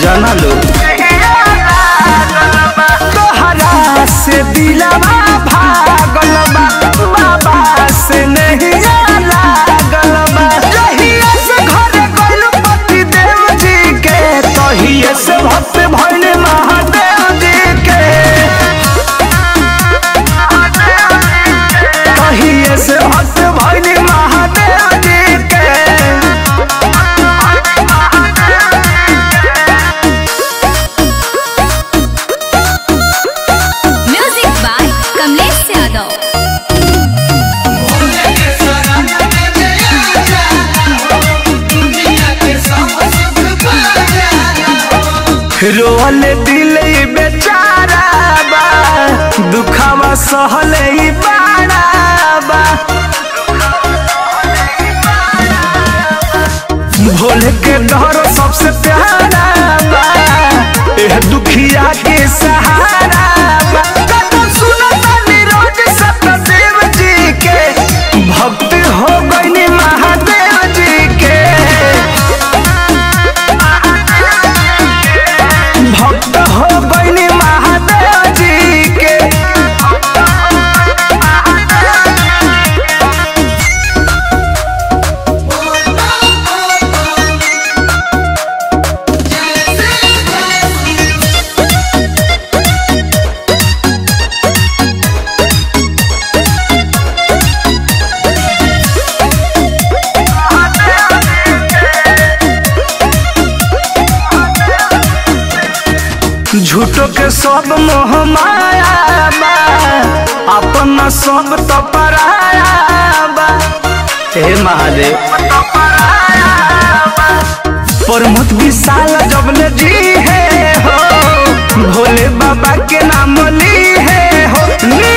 जाना लो तोहरा से दिलवा भागल बा बाबा से नहीं लागल बा जहिया से घरे गइल पति देव जी के तहिए से भक्त भइल महादेव जी के तहिए से भक्त भइल महादेव जी के म्यूजिक बाय कमलेश यादव रोल दिल ई बेचारा बा दुखावा सहले ई बाड़ा बा भोले के डर सबसे प्यारा बा एह दुखिया के सहारा बा कदम सुनता निरोज सतदेव जी के भक्त हो गईनी महादेव जी के भक्त हो गईनी महादेव जी के झूठो के सब मोह माया बा अपना सब तो पराया बा हे महादेव प्रमोद विशाल जबले जी है हो भोले बाबा के नाम ली है हो नी